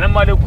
salamu alaikum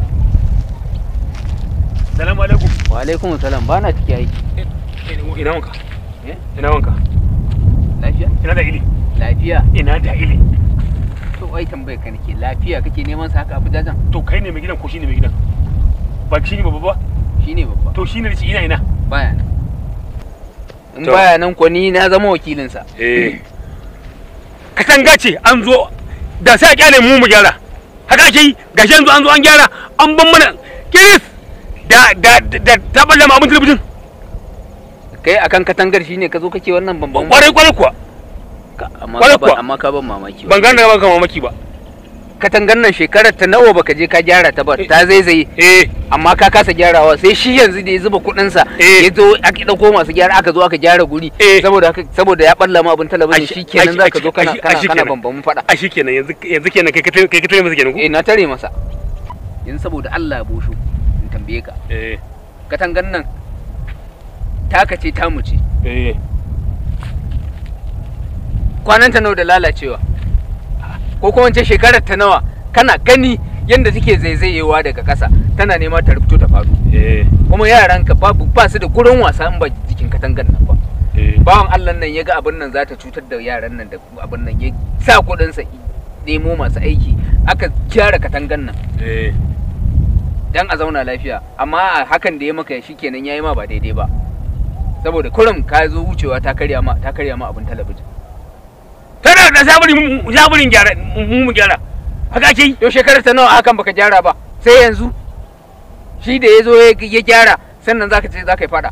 salamu alaikum wa alaikum salam ba na ciki aiki ina wanka Eh? ina wanka lafiya ina da ili lafiya ina da ili to ai tambayar ka nake lafiya kake neman sa haka abu jajan to kai ne mai gidan ko shine mai gidan ba shi ne babba ba shine babba to shine da shi ina ina baya nan in To. baya nan ko ni na zama wakilinsa eh katanga ce an zo da sai a kyale mu mu gyara haka ake yi gashi yanzu an zo an gyara an ban mana kiris da da da ta balle mu abin talabijin kai akan katangar shine ka zo kake wannan bambam kwarai kwarai kuwa Ka- amma kwarai ka ban kuwa. amma ka ban mamaki ban gane ba ka mamaki ba katangar nan shekarar ta nawa baka je ka gyara ta ba ta zaizaye eh amma ka kasa gyarawa sai shi yanzu da ya zuba kuɗin sa Eh. ya zo aka dauko masu gyara aka zo aka gyara guri Eh. saboda haka saboda ya balla ma abin talabijin Ashi- shikenan ashi- zaka zo kana ashi- kana ashi kana kenan. bambamin fada a shi kenan yanzu yanzu kenan kai ka tare kai ka tare masa kenan ko eh na tare masa yanzu saboda Allah ya bosho in tambaye ka eh katangar nan taka ce tamu ce eh kwanan ta nawa da lalacewa ko kuma ce shekarar ta nawa kana gani yadda take zaizayewa daga ƙasa tana nema ta rubuto ta faru eh kuma yaranka babu ba su da gurin wasa in ba jikin katangar nan ba eh bawan Allah nan ya ga abin nan za ta cutar da yaran nan da abin nan ya sa kuɗinsa i- nemo masu aiki aka gyara katangar nan eh dan a zauna lafiya amma a hakan da ya maka shi kenan ya yi ma ba daidai ba saboda kurum ka zo wucewa ta karya ma ta karya ma abin talabijin tana da saburi mu saburin gyara mu mu gyara haka ake yi yau shekarar ta nawa hakan baka gyara ba sai yanzu shi da ya zo ya ya gyara sannan zaka ce zaka yi fada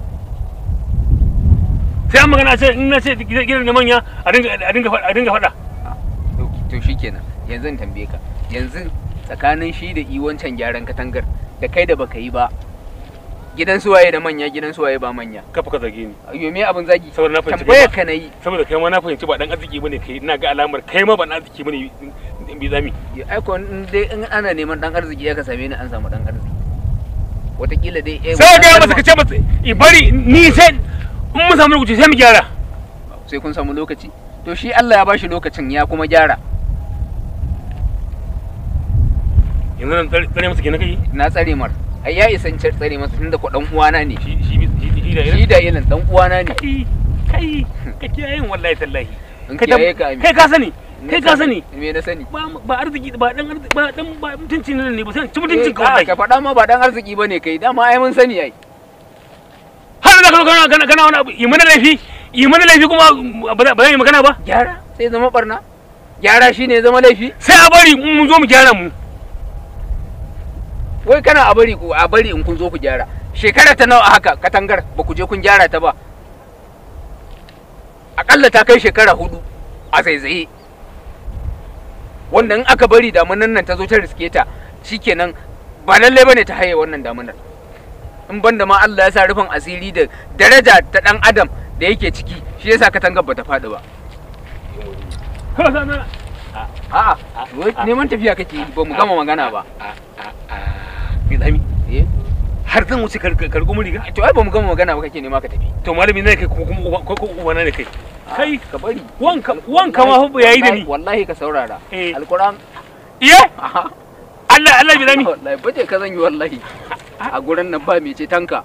sai an magana ce in na ce gidan da manya a dinga a dinga faɗa a dinga faɗa to to shikenan yanzu in tambaye ka yanzu tsakanin shi da i wancan gyaran katangar da kai da baka yi ba gidan suwaye da manya gidan suwaye ba manya kafa ka zage ni ayo me abin zagi saboda na fahimci tambayar kai ka nayi ba saboda kai ma na fahimci ba dan arziki bane kai ina ga alamar kai ma ba dan arziki bane in bi zami ai ko in dai in ana neman dan arziki ya ka same ni an samu dan arziki wataƙila dai eh, sai ga wannan masa kace masa i bari ni sai in mun samu lokaci sai mu gyara sai kun samu lokaci to shi Allah ya bashi lokacin ya kuma gyara yanzu nan tsare tsare masa kenan kai na tsare mar ai ya isa in ce tsare masa tunda ko dan uwana ne shi shi shi shi da shi da ilin dan uwana ne kai kai ka kiyaye yin wallahi tallahi in kai kiyaye ka kai ka sani kai ka sani me na sani ba ba arziki ba dan arziki ba dan ba mutunci ne ne ba sai ci mutuncin Eh, ka a, wallahi ka faɗa ma ba dan arziki bane kai dama ai mun sani ai har da kana kana kana kana wani abu yi mana laifi yi mana laifi kuma ba za ba za yi magana ba gyara sai zama barna gyara shine zama laifi sai a bari in mun zo mu gyara mu wai kana a bari ku a bari in kun zo ku gyara shekara ta nawa haka katangar ba ku je kun gyara ta ba akalla ta kai shekara hudu a zaizaye wanda in aka bari damunan nan ta zo ta riske ta shikenan ba lalle bane ta haye wannan damunar in banda ma Allah ya sa rufin asiri da daraja ta dan adam da yake ciki shi yasa katangar bata faɗi ba a'a wai neman tafiya kake yi ba mu gama magana ba Mai tsami eh har zan wuce kargo mu riga to ai ba mu gama magana ba kake nema ka tafi to malami ne kai ko kuma uba ko ko uba na ne kai kai ka bari wanka wanka ma fa yayi da ni wallahi ka saurara Eh. alquran iye aha Allah Allah bi zami wallahi baje ka zan yi wallahi a gurin nan ba mai ce tanka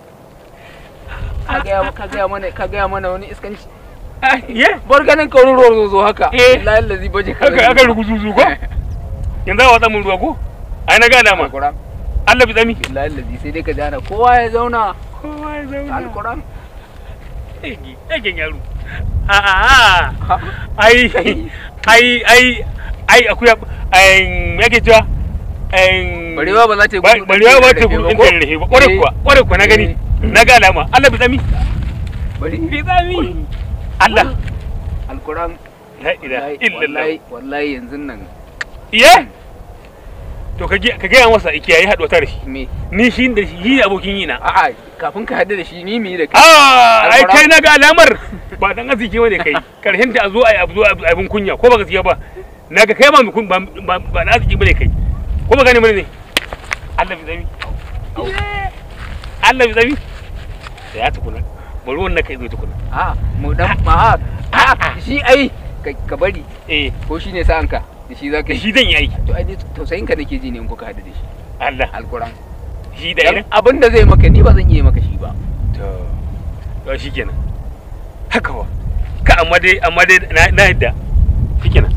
ka gaya ka gaya mana ka gaya mana wani iskanci iye bar ganin ka wani ruwa zo zo haka Eh. wallahi allazi baje ka aka aka ruguzuzu ko yanzu a watsa mun ruwa ko ai na ga dama alquran Allah bi zami wallahi allazi sai dai ka jana kowa ya zauna kowa ya zauna alquran ege egen yaro a a a ai ai ai ai akuya ai me yake cewa ai barewa ba za ta yi Ba- gudu barewa ba ta ɗin gudu ko? ɗin rahe ba ƙwarai kuwa ƙwarai kuwa na gani Eh. na ga alama Allah bi zami bari bi zami Allah alquran la ilaha wallahi illallah wallahi wallahi yanzu nan iye to ka ge- ka gaya masa ikiyayi haɗuwa ta da shi me ni shi da shi shi ne abokin yi na a'a kafin ka haɗu da shi ni mi da kai ah ai Alƙur'an. kai na ga alamar ba dan arziki bane kai karshen ta a zo ai abu zo ai abin kunya ko ba gaskiya ba na ga kai ba mai kun- ba ba ba na arziki bane kai ko ba gane bane ne Allah bi zami Allah bi zami da ya tukuna bari wannan kai zo tukuna a mu dan ma a shi ai ka- ka bari eh ko shi ne sa'anka da shi za ka da yi shi zan yi aiki to ai ni tausayin ka nake ji ne in kuka haɗu da shi Allah alquran shi da ina abin da zai maka ni ba zan iya maka shi ba to to shikenan haka wa ka amma dai amma dai na na yadda shikenan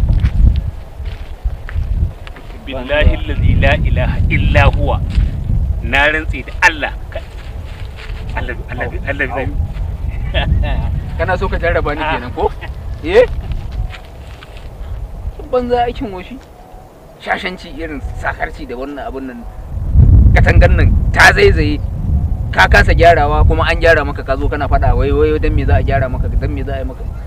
billahi allazi la ilaha illa huwa na rantse da Allah ka- Allah Allah Allah zai kana so ka jarraba ni Ah. kenan ko eh banza aikin woshi shashanci irin sakarci da wannan abun nan katangan nan ta zaizaye ka kasa gyarawa kuma an gyara maka ka zo kana faɗa wai wai dan me za a gyara maka dan me za a yi maka